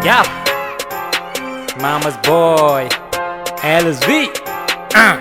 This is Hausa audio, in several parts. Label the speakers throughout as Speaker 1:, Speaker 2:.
Speaker 1: Yap. Mama's boy. LSV. Uh.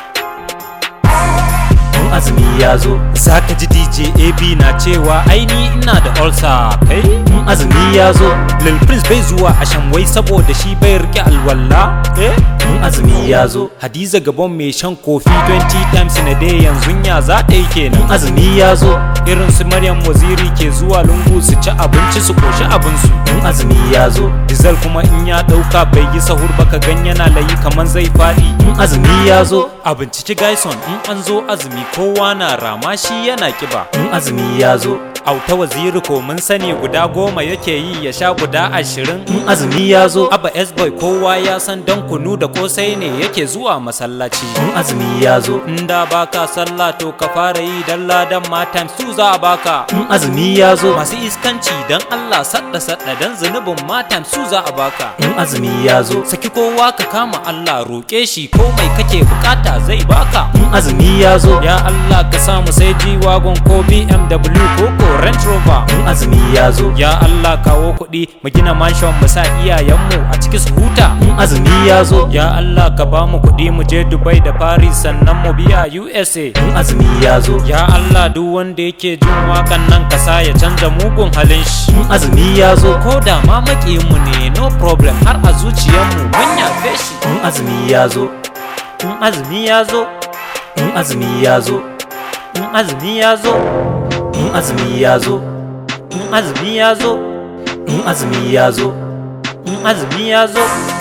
Speaker 2: in azumi ya zo
Speaker 1: Zaka ji DJ AB na cewa aini ina da ulcer kai
Speaker 2: in azumi ya zo
Speaker 1: Lil Prince bai zuwa a shanwai saboda shi bai rike alwala eh
Speaker 2: in azumi ya zo
Speaker 1: Hadiza Gabon mai shan kofi 20 times in a day yanzu ya za ta yi kenan
Speaker 2: azumi ya zo
Speaker 1: irin su Maryam Waziri ke zuwa lungu su ci abinci su koshi abinsu
Speaker 2: in azumi ya zo
Speaker 1: Dizal kuma in ya dauka bai yi sahur ba ka gan yana layi kaman zai fadi
Speaker 2: in azumi ya zo
Speaker 1: a binciki Gaison in an zo azumi kowa na rama shi yana kiba
Speaker 2: in azumi ya zo
Speaker 1: auta waziri ko mun sani guda goma yake yi ya sha guda ashirin
Speaker 2: in azumi ya zo
Speaker 1: Abba S-boy kowa ya san dan kunu da kosai ne yake zuwa masallaci
Speaker 2: in azumi ya zo
Speaker 1: inda baka sallah to ka fara yi dan ladan ma times two za a baka
Speaker 2: in azumi ya zo
Speaker 1: masu iskanci dan Allah sadda sadda dan zunubin ma times two za a baka
Speaker 2: in azumi ya zo
Speaker 1: saki kowa ka kama Allah roƙe shi ko mai kake bukata zai baka
Speaker 2: in azumi ya zo
Speaker 1: ya Allah ka samu sai G-Wagon ko BMW ko ko Range Rover
Speaker 2: in azumi ya zo
Speaker 1: ya Allah kawo kuɗi mu gina mansion mu sa iyayenmu a ciki su huta
Speaker 2: in azumi ya zo
Speaker 1: ya Allah ka ba mu kuɗi mu je Dubai da Paris sannan mu biya USA
Speaker 2: in azumi ya zo
Speaker 1: ya Allah duk wanda yake jin wakan nan ka sa ya canza mugun halin shi
Speaker 2: in azumi ya zo
Speaker 1: ko da ma mu ne no problem har a zuciyarmu mun yafe shi
Speaker 2: in azumi ya zo
Speaker 1: in azumi ya zo
Speaker 2: in azumi ya zo
Speaker 1: in azumi ya zo
Speaker 2: in azumi ya zo
Speaker 1: in azumi ya zo
Speaker 2: in azumi ya zo
Speaker 1: in azumi ya zo